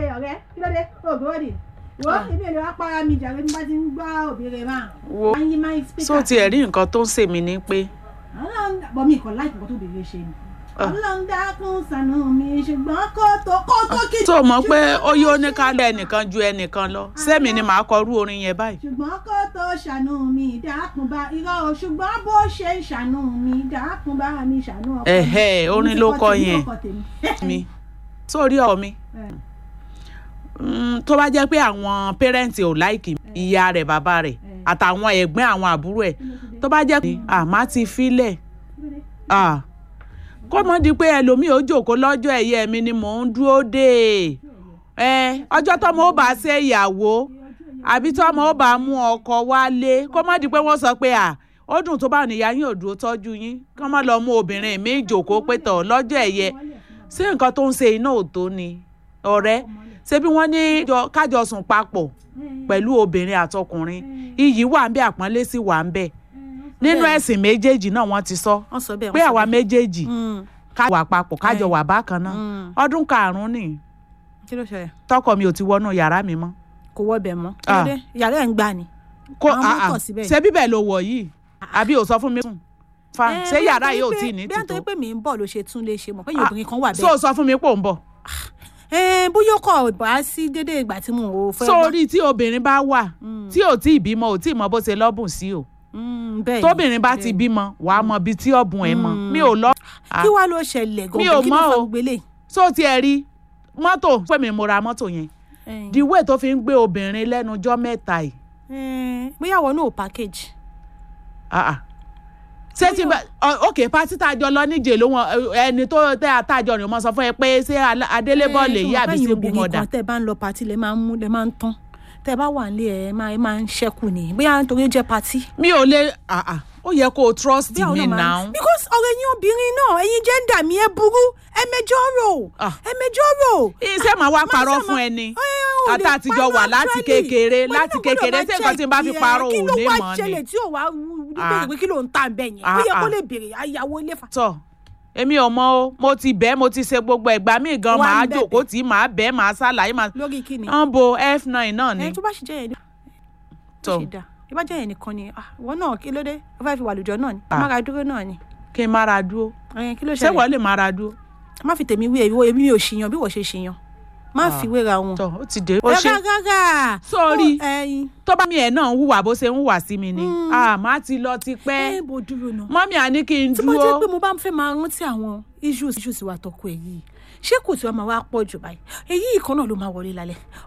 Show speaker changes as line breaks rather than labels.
ọ̀rẹ́ kí ló dé ògbó dì wo ibi èlò apára mi jàre bí bá ti ń gbọ́ òbí máa.
wo
máa ń yí máa ń speaker.
so tiẹ̀ rí nǹkan tó ń ṣèmi ni pé
ọlọ́run bọ̀ mí kàn láìpẹ́ tó bèrè ṣe ni.
Ah.
ọlọ́run dákun ṣàánú mi ṣùgbọ́n kó tó kó tó kí.
tó mọ̀ pé ó yóò ní ká lọ ẹnìkan ju ẹnìkan lọ sẹ́mi ni màá kọrú orin yẹn báyìí.
ṣùgbọ́n kó tó ṣàánú mi dákun bá irọ́ o ṣùgbọ́n bó ṣe ń ṣàánú mi dákun bá mi ṣàánú ọkọ mi.
Ẹ̀hẹ́, orin ló kọ yẹn.
yẹn.
mi sórí ọ̀ mi Mm, tó bá jẹ́ pé àwọn pẹ́rẹ́ǹtì ò láìkì ìyá rẹ̀ bàbá rẹ̀ àtàwọn ẹ̀gbọ́n àwọn àbúrò ẹ̀ tó bá jẹ́ pé àmá ti filẹ̀ ah, kó mọ́ di pé ẹlòmíì ó jòkó lọ́jọ́ ẹ̀yẹ mi ni mò ń dúró dé ẹ ọjọ́ tọ́mọ ó bá ṣe ìyàwó àbí tọ́mọ ó bá mú ọkọ wálé kó mọ́ di pé wọ́n sọ pé à ó dùn tó bá níyà yín ò dúró tọ́jú yín kó mọ́ lọ mú obìnrin mi jòkó pé tọ̀ lọ́jọ́ ẹ̀yẹ ṣé nǹkan tó ń ṣe iná ò tó ni ọ̀rẹ́ ṣé bí wọ́n ní jọ- kájọ sùn papọ̀ pẹ̀lú obìnrin àtọkùnrin iyì wà ń bẹ àpọ́nlé sì wà ń bẹ nínú
Bẹ́ẹ̀.
ẹ̀sìn méjèèjì náà wọ́n ti sọ
wọ́n sọ bẹ́ẹ̀
pé
wọ́n sọ
àwa
bẹ́ẹ̀.
méjèèjì
Mm,
ká wà papọ̀ kájọ
Ẹ̀.
wà bákan náà
mm.
ọdún karùn-ún nì
kí ló ṣẹlẹ̀
tọkọ mi ò ti wọnú yàrá mi mọ́
kò wọ bẹ̀ mọ́ kí ló
Ah.
dé ìyàrá ẹ̀ ń gbà ni.
kó
Àwọn
ah,
mọ́tò
ah,
síbẹ̀.
ṣé bíbẹ̀ ló wọ̀ yìí àbí ò sọ fún mi sùn fa
Eh,
ṣé
bí
yàrá
nítorí
yìí ò
pé-
tí ì ní
bí
tìtò
nítorí pé mi ń bọ̀ ló ṣe tún lè ṣe mọ̀ pé
Ah,
obìnrin kan wà
so
bẹ́ẹ̀.
sọ fún mi pò ń bọ̀
Eh, bóyá ó kọ̀ bá sí dédé ìgbà tí mo ò fẹ́ wá.
sórí tí obìnrin bá wà
Mm.
tí ò tí ì bímọ ò tí ì mọ bó ṣe lọ́bùn sí o
Mm, bẹ́ẹ̀ ni,
tóbìnrin bá ti
bẹ́ẹ̀ ni.
bímọ wàá mọ ibi tí ọ̀bùn ẹ̀ mọ
Mm.
mi ò lọ.
kí wàá ló ṣẹlẹ̀
Mi ò
gan-an kí ló
mọ̀
fa
o.
gbélé.
so tiẹ̀ rí mọ́tò pé mi mo ra mọ́tò yẹn the way tó fi ń gbé obìnrin lẹ́nu ọjọ́ mẹ́ta yìí
bóyá àwọn náà ò package.
ah, ah. ṣé ti bẹ ọ- ok pati tá a jọ lọ níjẹ ló wọn ẹ, ẹni tó tẹ àtàjọ rẹ mọ sọ fún ẹ pé ṣé Alá- adélébọ lè yí àbí ṣe
obìnrin
gbọmọdà
kan tẹ́ bá ń lọ patí lẹ máa ń mú lẹ máa ń tán tẹ́ bá wà nílé ẹ máa ẹ máa ń ṣẹ́kù ni bóyá nítorí ó jẹ́ patí.
mi ò lè ah, ah. ó yẹ kó o trust
Bí àwọn
me
náà máa ń-
now
because ọ̀rọ̀ ẹ̀yin obìnrin náà ẹ̀yin jẹ́ńdà mi ẹ burú ẹ mẹjọ́ rò
Ah.
ẹ mẹjọ́ rò.
iṣẹ́ màá wá
Má
parọ́
ṣe
fún
máa-
ẹni
Ẹ, ò lè
ata àtijọ́ wà
parọ́
láti
actually.
kékeré
Mo ní
láti
mo gbọ́dọ̀
kékeré
máa
ṣé nǹkan tí n bá fi
check
parọ́
ẹ.
ò ní mọ̀
kí ló wá
ni.
ṣẹlẹ̀ tí ò wá
Ah.
bẹ̀rẹ̀ pé kí ló ń tà ń bẹ̀ yẹn ó
Ah,
yẹ kó
ah.
lè béèrè àyàwó ilé fa.
tọ èmi ò mọ o mo ti bẹ́ẹ̀ mo ti ṣe gbogbo ẹ̀gbá mi gan
Wá ń
màá
bẹ̀bẹ̀.
jòkó tí màá bẹ́ẹ̀ màá ṣàlàyé màá
lórí kí ni.
ń bo f9 náà ni
ẹ tó bá ṣe jẹ́ yẹn
tọ
ṣe dá ìbá jẹ́ yẹn nìkan ni ah, ìwọ náà kí ló dé ó fẹ́ fi wà lùjọ náà ni
Ah.
mára dúró náà ni
kí n mára dúró
ẹ kí ló
ṣé
ṣẹlẹ̀
wọ́n lè mára dúró
má fi tèmi wé èmi èmi ò ṣìyàn bí wọ́n ṣe ṣìyàn má
Ah.
fi wéra wọn.
tọ ó ti dé ó ṣe
gágá
Sorry.
ẹyin
tó bá mi ẹ̀ náà ń hùwà bó ṣe ń hùwà sí mi ni
Mm.
ah má ti lọ ti pẹ́
ẹ bò dúró náà.
mọ́mí àní kí n
tí mo jẹ́ pé
dúró
mo bá ń fẹ́ máa rántí àwọn issues issues wa tọkọ ẹ̀ yìí ṣé kò tí wàá máa wá pọ̀ jù báyìí èyí kan náà ló máa wọlé lálẹ́